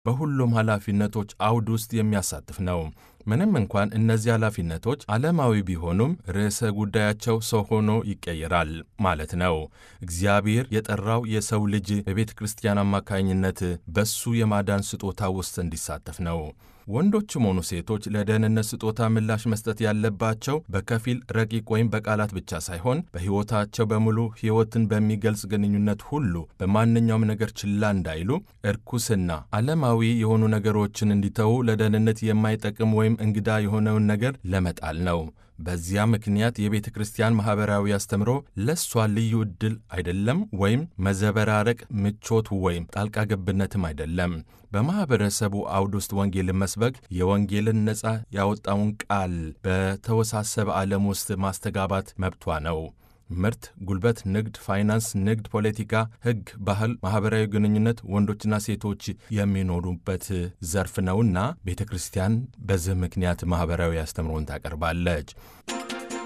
በሁሉም ኃላፊነቶች አውድ ውስጥ የሚያሳትፍ ነው። ምንም እንኳን እነዚህ ኃላፊነቶች ዓለማዊ ቢሆኑም ርዕሰ ጉዳያቸው ሰው ሆኖ ይቀየራል ማለት ነው። እግዚአብሔር የጠራው የሰው ልጅ በቤተ ክርስቲያን አማካኝነት በሱ የማዳን ስጦታ ውስጥ እንዲሳተፍ ነው። ወንዶችም ሆኑ ሴቶች ለደህንነት ስጦታ ምላሽ መስጠት ያለባቸው በከፊል ረቂቅ ወይም በቃላት ብቻ ሳይሆን በሕይወታቸው በሙሉ ሕይወትን በሚገልጽ ግንኙነት ሁሉ በማንኛውም ነገር ችላ እንዳይሉ፣ እርኩስና ዓለማዊ የሆኑ ነገሮችን እንዲተዉ፣ ለደህንነት የማይጠቅም ወይም እንግዳ የሆነውን ነገር ለመጣል ነው። በዚያ ምክንያት የቤተ ክርስቲያን ማኅበራዊ አስተምሮ ለእሷ ልዩ ዕድል አይደለም፣ ወይም መዘበራረቅ፣ ምቾት ወይም ጣልቃ ገብነትም አይደለም። በማኅበረሰቡ አውድ ውስጥ ወንጌልን መስበክ የወንጌልን ነፃ ያወጣውን ቃል በተወሳሰበ ዓለም ውስጥ ማስተጋባት መብቷ ነው። ምርት፣ ጉልበት፣ ንግድ፣ ፋይናንስ፣ ንግድ፣ ፖለቲካ፣ ሕግ፣ ባህል፣ ማኅበራዊ ግንኙነት ወንዶችና ሴቶች የሚኖሩበት ዘርፍ ነውና ቤተ ክርስቲያን በዚህ ምክንያት ማኅበራዊ አስተምሮን ታቀርባለች።